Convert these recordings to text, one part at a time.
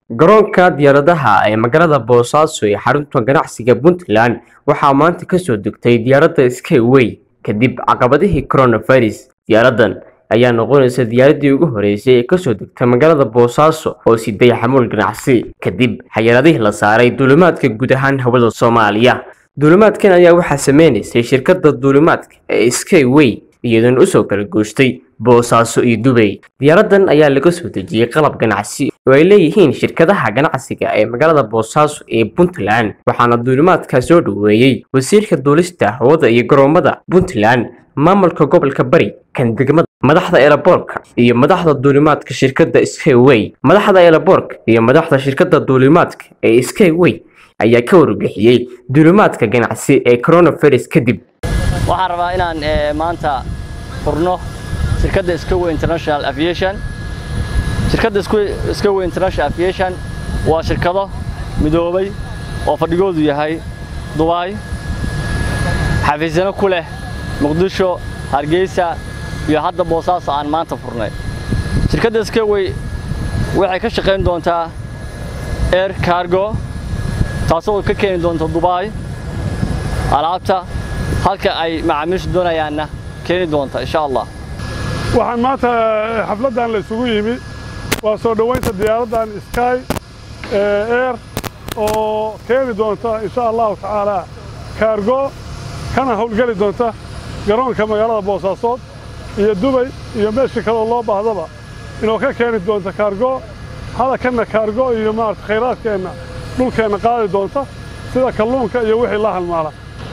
garoonka diyaaradaha ee magaalada boosaaso ee xarunta ganacsiga puntland waxaa maanta kasoo degtay diyaaradda skyway kadib caqabadihii coronavirus diyaaradan ayaa noqonaysa diyaaradii ugu horeysay ee kasoo degta magaalada boosaaso oo siday xamuul ganacsi kadib xayaaladihii la saaray duulimaadka guud ahaan hawada soomaaliya duulimaadkan ayaa waxaa sameynaysay shirkadda duulimaadka ee skyway iyadoona usoo kala goostay boosaaso iyo dubay diyaaradan ayaa laga soo dejiyey qalab ganacsi oo ay leeyihiin shirkadaha ganacsiga ee magaalada boosaaso ee puntland waxaana duulimaadka soo dhoweeyey wasiirka duulista hawada iyo garoomada puntland maamulka gobolka bari kan degmada madaxda eelaboorka iyo madaxda duulimaadka shirkadda skyway madaxda eelaboorka iyo madaxda shirkadda duulimaadka ee skyway ayaa ka warbixiyey duulimaadka ganacsi ee coronavirus kadib waxaan rabaa inaan maanta furno shirkadda Skyway International Aviation shirkadda Skyway International Aviation waa shirkado midoobay oo fadhigoodu yahay Dubai xafiisyano ku leh Muqdisho Hargeysa iyo hadda Boosaaso aan maanta furnay shirkadda Skyway waxay ka shaqayn doontaa air cargo taasoo ka keeni doonta Dubai alaabta halka ay macaamiishu doonayaanna keeni doonta insha allah waxaan maanta xafladdan la isugu yimi waa soo dhoweynta diyaaraddan sky air oo keeni doonta insha allahu tacaala kaargo kana howlgeli doonta garoonka magaalada boosaasood iyo dubay iyo meeshii kaloo loo baahdaba inuu ka keeni doonta kaargo hadakanna kaargo iyo maarata khayraadkeenna dhulkeenna qaadi doonta sida kalluunka iyo wixii la halmaala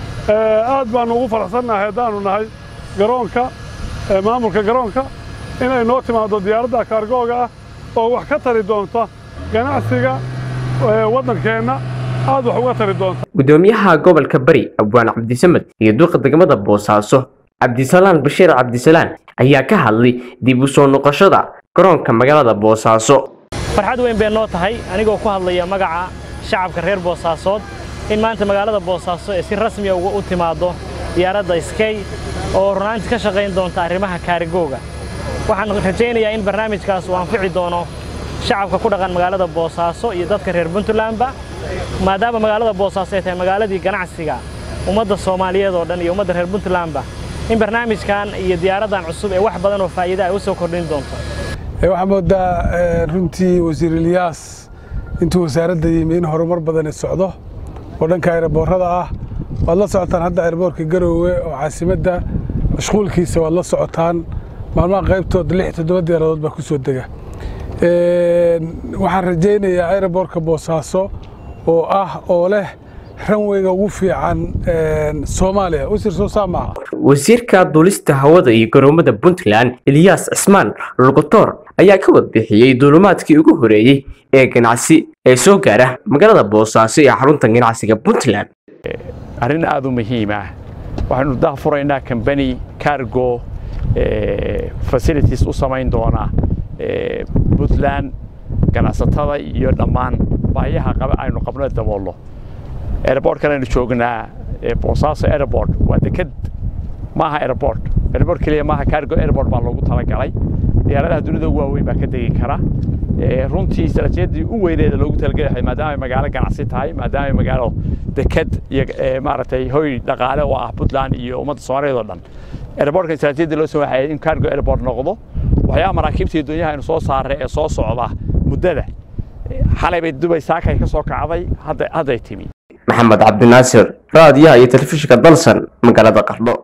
aad baanu ugu faraxsannahay haddaanu nahay garoonka maamulka garoonka inay noo timaado diyaaradda kaargooga ah oo wax ka tari doonta ganacsiga waddankeenna aad wax uga tari doonta gudoomiyaha gobolka bari abwaan cabdisamed iyo duqa degmada boosaaso cabdisalaan bashiir cabdisalaan ayaa ka hadlay dib u soo noqoshada garoonka magaalada boosaaso farxad weyn bay noo tahay anigoo ku hadlaya magaca shacabka reer boosaasood in maanta magaalada boosaaso ee si rasmiya uga u timaado diyaaradda skey oo runaantii ka shaqayn doonta arrimaha kaarigooga waxaan rajaynayaa in barnaamijkaas uu anfici doono shacabka ku dhaqan magaalada boosaaso iyo dadka reer puntlandba maadaama magaalada boosaaso ay tahay magaaladii ganacsiga ummadda soomaaliyeed oo dhan iyo ummadda reer puntlandba in barnaamijkan iyo diyaaraddan cusub ee wax badan oo faa'iida ay u soo kordhin doonto waxaa moodaa runtii wasiir ilyaas intuu wasaaradda yimi in horumar badani socdo oo dhanka ayraboorada ah waad la socotaan hadda ayraboorka garoowe oo caasimadda mashquulkiisa waad la socotaan maalmaha qaybtood lix toddoba diyaaradood baa ku soo dega waxaan rajaynayaa ayraboorka boosaaso oo ah oo leh ranweyga ugu fiican soomaaliya wasiir soo saamaha wasiirka duulista hawada iyo garoomada puntland eliyas cismaan lugotor ayaa ka warbixiyey duulimaadkii ugu horeeyey ee ganacsi ee soo gaara magaalada boosaaso ee xarunta ganacsiga puntland arrin aad u muhiim ah waxaynu daafuraynaa kambani cargo facilities u samayn doona puntland ganacsatada iyo dhammaan baayaha qaba aynu qabno daboolno airportkan aynu joognaa boosaaso airport waa deked maaha airport airport keliya maaha cargo airport baa loogu talagalay diyaaradaha dunida ugu waaweyn baa ka degi kara runtii istaraatiijiyadii u weyneeda loogu talagalay maadaama ay magaalo ganacsi tahay maadaama ay magaalo deked iyo maaragtay hoy dhaqaale oo ah puntland iyo ummadda soomaaliyeed oo dhan airportka istaraatiijiyadii loo soo waxay in cargo airport noqdo waxyaaba maraakiibta iyo dunyaha aynu soo saarray ee soo socda muddada xalay bay dubay saakay ka soo kacday hadday timi maxamed cabdinaasir raadiyaha iyo telefishinka dalsan magaalada qardho